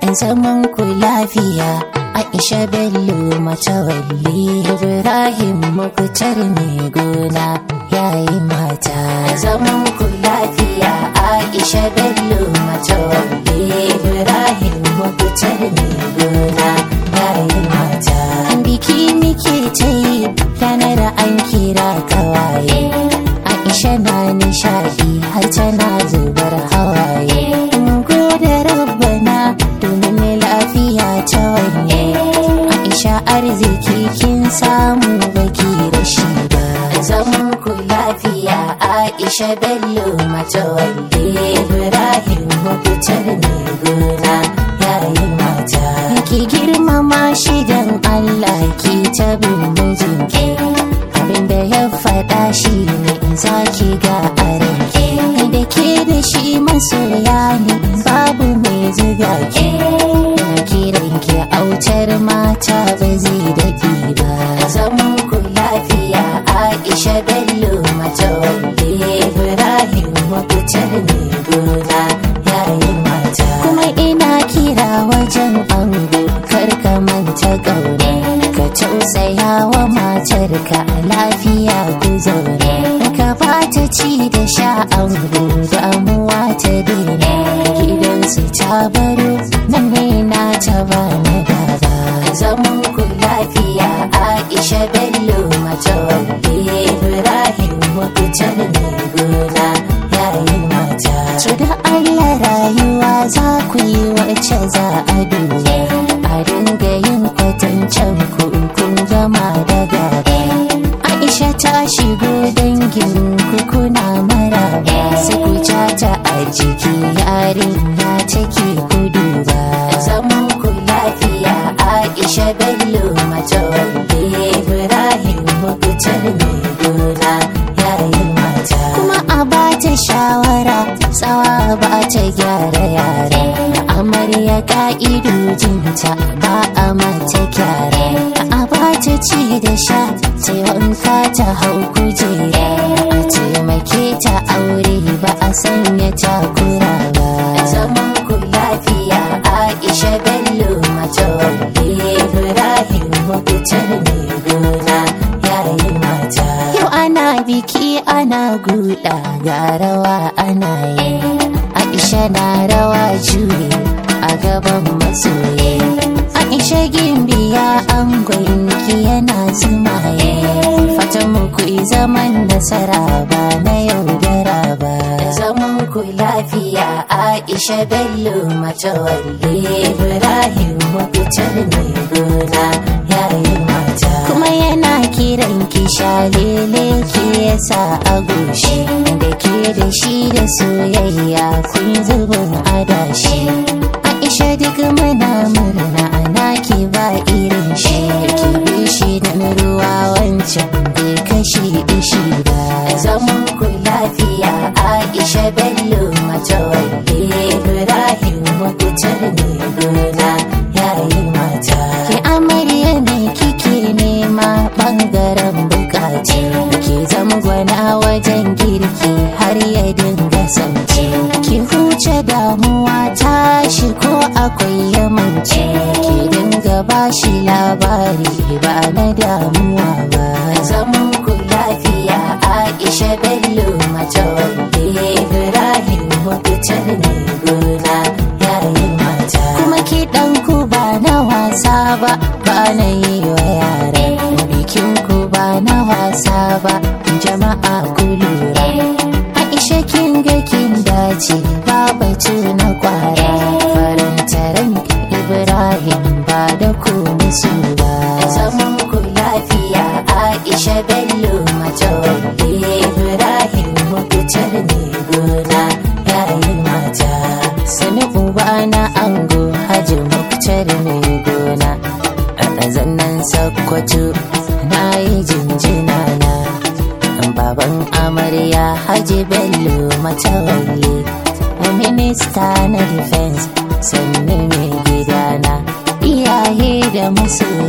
zaman ku lafiya Aisha Bello matawalli Ibrahim Muktar mai gona yayi mata zaman ku lafiya Aisha Bello matawalli Ibrahim Muktar mai gona yayi mata biki muke ta yi ranar an kira kawaye Aisha na nishadi har tana zubar hawaye gode rabbana domin lafiya ta wanye Aisha arziki kin samu baki da shi ba zaman ku lafiya Aisha Bello matawalli Ibrahim mafitar ne gona yayi mata ki girmama shi dan Allah ki ta bin mijinki abinda ya faɗa shi ne za ki ga a ranke da ke da shi masoya ne babu mai zuga ki na kiran ki autar mata ba zai daɗi ba zaman ku lafiya Aisha Bello matawalli Ibrahim mafitar ne gona yayin mata kuma ina kira wajen ango kar ka manta gaure ka tausaya wa matarka lafiya ku zaune ka bata ci da sha ango damuwa ta daina gidansu ta baro nan ne na ta ba na gaba zaman ku lafiya Aisha Bello matawalli Ibrahim mafitar ne gona yayin mata to da Allah rayuwa za ku yi wacce za a duba a dinga yin kwatancen ku kun gama da gaba Aisha ta shigo dangin ku kuna maraba sai ku ta a jiki yarinya take gudu ba zaman ku lafiya Aisha Bello matawalli Ibrahim mafitar ne gona yayin mata kuma a bata shawara tsawa ba ta gyara yare amarya ka'idojinta ba a mata gyara a bata ci da sha ta wanka ta hau kujera a taimake ta aure ba a sanya takura ba zaman ku lafiya aisha bello matawalli ibrahim mafitar ne gona yayin mata yau ana biki ana guda ga rawa ana yi aisha na rawa juye a gaban masoye aisha gimbiya an gwanki yana zumaye fatan mu ku yi zaman nasara ba na yaudara ba zaman ku lafiya aisha bello matawalli ibrahim mafitar ne gona yayin mata kuma yana kiran ki shalele ke yasa a goshi da ke da shi da soyayya kun zubin adashi aisha duk muna murna ana ki ba irin shi ki bi shi da ruwa wancan bai kashe ishi ba zaman ku lafiya aisha bello matawalli ibrahim mafitar ne gona yayin mata ki amarya ne kike nema bangaren bukaci ki zamgwana wajen girki har ya dinga sauce ki huce damuwa tashi ko akwai yamanci ki dinga bashi labari ba na damuwa ba zaman ku lafiya aisha bello matawalli ibrahim mafitar ne gona yayin mata kuma ki ku ba na wasa ba ba na yi wa yare bikin ku ba na wasa ba jama'a ku lura aisha kin ga kin dace ba batu na kwara farantaran ibrahim ba da ku musu ba zaman ku lafiya aisha bello matawalli ibrahim mafitar ne gona yayin mata sani uba na ango hajji muktar mai gona a ɗazannan sakkwato na yi jinjina na baban amarya hajji bello matawalli minista na defense sannu mai gidana iyaye da masoya